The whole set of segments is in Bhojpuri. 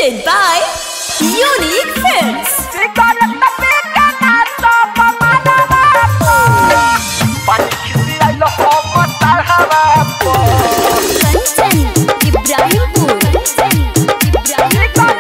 Presented by Unique Films. Kanchan, Ibrahimpur. Kanchan, Ibrahimpur.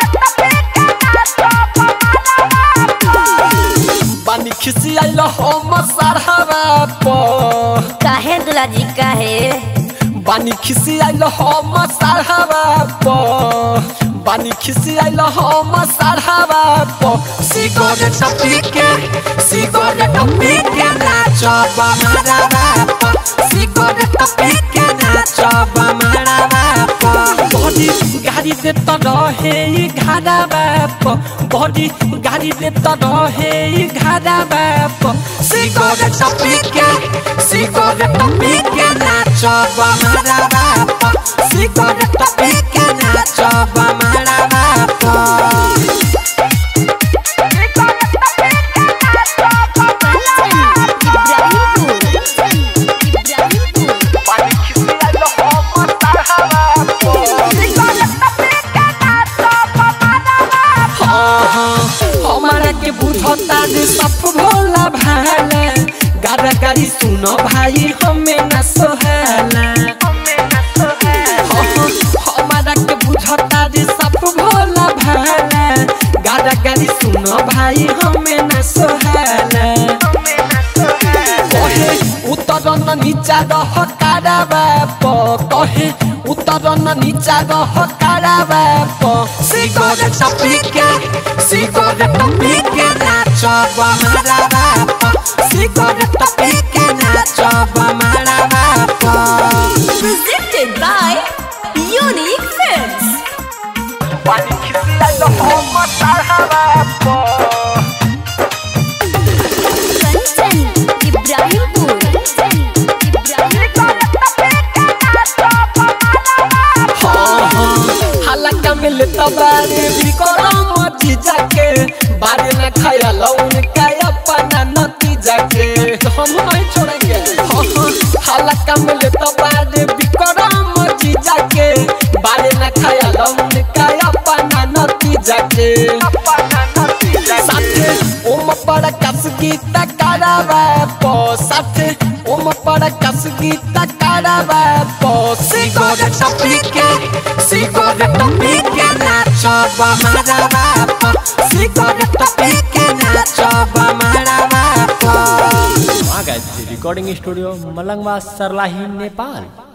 बानी खिसियाइल हम सरहवा प काहे दुलाजी काहे बानी खिसियाइल हम सरहवा प बानी खिसियाइल हम सरहवा प सिगरेट पी के सिगरेट पी के नाचब मारवा प सिगरेट पी के नाचब मारवा प बॉडी गाड़ी दे त रहे ई घाड़ा बाप बॉडी गाड़ी दे त रहे ई घाड़ा बाप सिगरेट पी के सिगरेट पी के नाचब मारवा प सिगरेट पी के नाचब मारवा प Kanchan, Ibrahimpur. Kanchan, Ibrahimpur. हमारा के बुझता जे सब भोला भाला गाड़ा गाड़ी सुनो भाई हमें न सोहाला हमारा के बुझता जे सब भोला भाला गाड़ा गाड़ी सुनो भाई हमें न सोहाला कहे उतरन नीचा रह कारावा प कहे उतरन नीचा रह कारावा प सिगरेट पी के सिगरेट पी के नाचब मारावा प सिगरेट पी के नाचब मारावा प Presented by Unique Films. पानी खिसियाइल हम सरहवा प Kanchan, Ibrahimpur. Kanchan, Ibrahimpur. हलका मिले तबारे भी करम जीजा के बारे न खाया लौन का अपना नतीजा के हम नहीं छोड़ेंगे हलका मिले तबारे भी करम जीजा के बारे न खाया लौन का अपना नतीजा के साथे ओम पर कस गीत करावा पो साथे ओम पर कस गीत करावा पो सिगरेट पी के सिगरेट पी के नाचब मारवा पो सिगरेट पी के नाचब मारवा पो आ गए थे रिकॉर्डिंग स्टूडियो मलंगवा सरलाही नेपाल